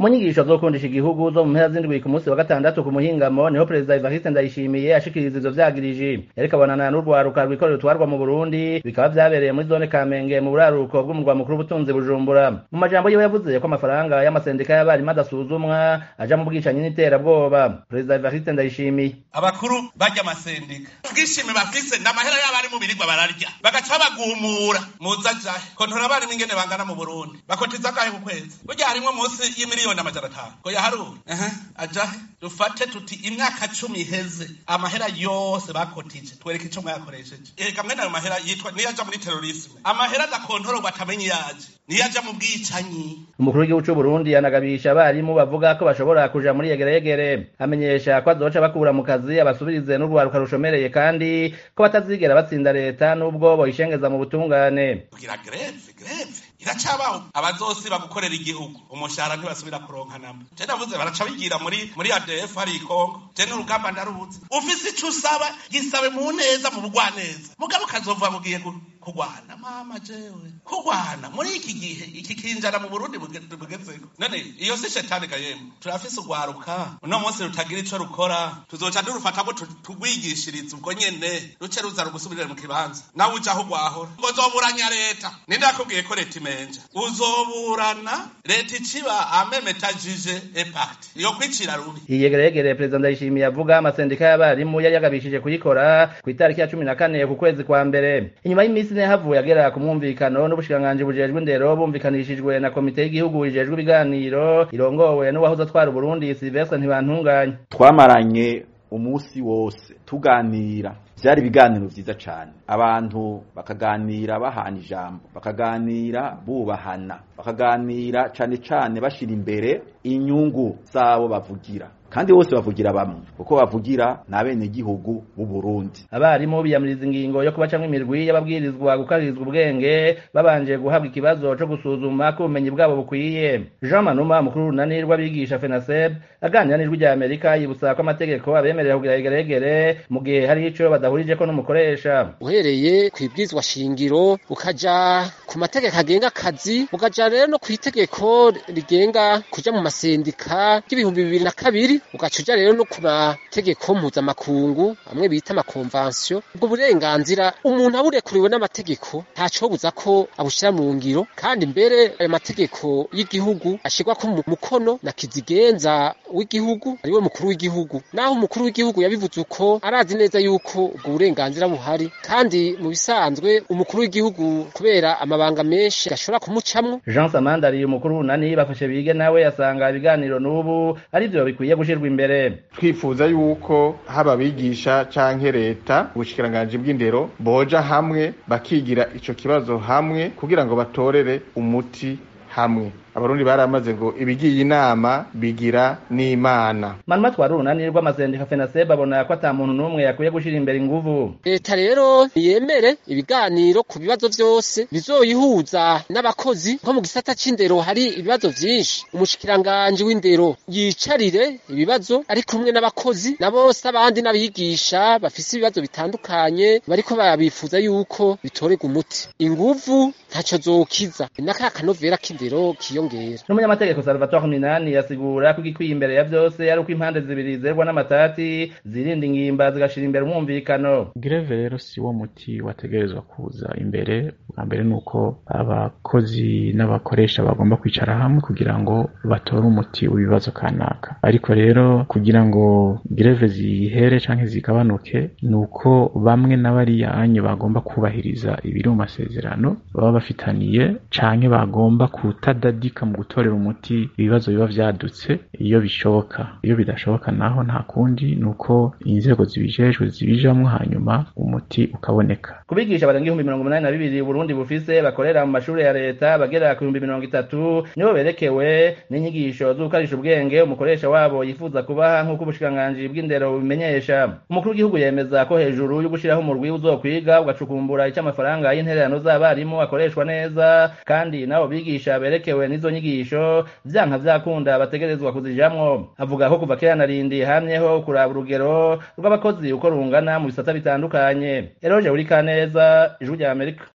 mu nyigisho zo gukundisha igihugu zo mu mpera z'indwi ku munsi wa gatandatu ku muhingamo niho perezida Evariste Ndayishimiye ashikiriza ivyo vyagiriji yariko abonana n'urwaruka rwikorera utwarwa mu Burundi bikaba vyabereye muri zone Kamenge mu buraruko bw'umurwa mukuru w'ubutunzi Bujumbura mu majambo yiwe yavuze ko amafaranga y'amasendika y'abarimu adasuzumwa aja mu bwicanyi n'iterabwoba perezida Evariste Ndayishimiye abakuru barya amasendika ubwishime bafise n'amahera y'abarimu birirwa bararya bagaca bagumura muza jahe kontora abarimu ingene bangana mu Burundi bakotiza akahe ku kwezi burya harimwo munsi y'imiliyoni amajana atanu ngo yaharure ehe ajahe dufate tuti imyaka cumi iheze amahera yose bakotije twereke ico mwayakoresheje erega mwene ayo mahera yitwa niyo aja muri terorisme amahera adakontororwa atamenye yaje niyo aja mu bwicanyi umukuru w'igihugu c'u Burundi yanagabisha abarimu bavuga ko bashobora kuja muri yegeregere amenyesha ko azoca bakura mu kazi abasubirize n'urwaruka rushomereye kandi ko batazigera batsinda leta n'ubwo boyishengeza mu butungane kugira greve greve iracabaho abazosiba gukorera igihugu umushahara ntibasubira kuronka namba je navuze baraca bigira muri muri ADF hari ikongo je n'urugamba ndaruzi ufise ico usaba gisabe mu neza mu bugwaneza mugabo kazova mugiye kugwana mama jewe kugwana muri iki gihe iki kinjana mu Burundi bugezeko none iyo si shetani kayemwe turafise urwaruka uno munsi rutagira ico rukora tuzoca durufata ko tugwigishiriza ubwo nyene ruce ruza rugusubirira mu kibanza nawe ujaho ugwahora ngo zoburanya leta ninde yakubwiye ko leta imenja uzoburana leta iciba amemetajije epati iyo kwicira rubi iyegeregere perezida ndayishimiye avuga amasendika y'abarimu yari yagabishije kuyikora ku itariki ya cumi na kane ku kwezi kwa mbere inyuma y'iminsi ine havuye agera ku mwumvikano n'ubushikiranganji bujejwe indero bumvikanishijwe na komite y'igihugu ijejwe ibiganiro irongowe n'uwahoze atwara uburundi silvestre ntibantunganya twamaranye umunsi wose tuganira vyari ibiganiro vyiza cane abantu bakaganira bahana ijambo bakaganira bubahana bakaganira cane cane bashira imbere inyungu zabo bavugira kandi bose bavugira bamwe kuko bavugira n'abene gihugu b'u Burundi abarimu biyamiriza ingingo yo kubacamwo imirwi y'ababwirizwa gukaririzwa ubwenge babanje guhabwa ikibazo co gusuzuma ko ubumenyi bwabo bukwiye Jean Manuma mukuru runani rw'abigisha FENASEB aganira n'ijwi rya Amerika yibutsa ko amategeko abemerera kugira igeregere mu gihe hari ico badahurijeko n'umukoresha uhereye kwibwizwa shingiro ukaja ku mategeko agenga akazi ukaja rero no kw'itegeko rigenga kuja mu masendika y'ibihumbi bibiri na kabiri ugaca uja rero no ku mategeko mpuzamakungu amwe bita amakonvansiyo ubwo burenganzira umuntu aburekuriwe n'amategeko ntacobuza ko abushira mu ngiro kandi mbere ayo mategeko y'igihugu ashirwa ko mukono na kizigenza w'igihugu ariwe mukuru w'igihugu naho umukuru w'igihugu yabivuze uko arazi neza yuko ubwo burenganzira buhari kandi mu bisanzwe umukuru w'igihugu kubera amabanga menshi ashobora kumucamwo Jean Samandari umukuru runani bafashe bige nawe asanga ibiganiro n'ubu ari byo bikwiye gushirwa imbere twifuza yuko haba abigisha canke leta ubushikiranganji bw'indero boja hamwe bakigira ico kibazo hamwe kugira ngo batorere umuti hamwe abarundi baramaze ngo ibigiye inama bigira n'imana manuma twari urunani rw'amasendika fenaseb abona ko ata muntu n'umwe yakwiye gushira imbere inguvu leta rero yemere ibiganiro ku bibazo vyose bizoyihuza n'abakozi nko mu gisata c'indero hari ibibazo vyinshi umushikiranganji w'indero yicarire ibibazo ari kumwe n'abakozi na bose abandi n'abigisha bafise ibibazo bitandukanye bariko babifuza yuko bitorerwa umuti inguvu ntaco zokiza n'aka kanovera k'indero kiyongera n'umunyamategeko salvatore minani yasigura ko igikwiye imbere ya vyose ari uko impande zibiri zerwa n'amatati zirinda ingimba zigashira imbere umwumvikano greve rero si wo muti wategerezwa kuza imbere bwa mbere ni uko abakozi n'abakoresha bagomba kwicara hamwe kugira ngo batore umuti w'ibibazo kanaka ariko rero kugira ngo greve zihere canke zigabanuke ni uko bamwe n'abariyanyu bagomba kubahiriza ibiri mu masezerano baba bafitaniye canke bagomba kutadadika mu gutorera umuti ibibazo biba vyadutse iyo bishoboka iyo bidashoboka naho nta kundi ni uko inzego zibijejwe zibijamwo hanyuma umuti ukaboneka kubigisha barenga ibihumbi mirongo umunani na bibiri uburundi bufise bakorera mu mashuri ya leta bagera ku bihumbi mirongo itatu nibo berekewe n'inyigisho z'ugukarisha ubwenge umukoresha wabo yifuza kubaha nk'uko ubushikiranganji bw'indero bubimenyesha umukuru w'igihugu yemeza ko hejuru yo gushiraho umurwi uzokwiga ugacukumbura ico amafaranga y'intererano z'abarimu akoreshwa neza kandi nabo bigisha berekewe n'izo nyigisho vyanka vyakunda bategerezwa kuzijamwo avuga ko kuva kera narindi hamyeho kuraba urugero rw'abakozi uko rungana mu bisata bitandukanye eroje uri kaneza ijwi rya amerika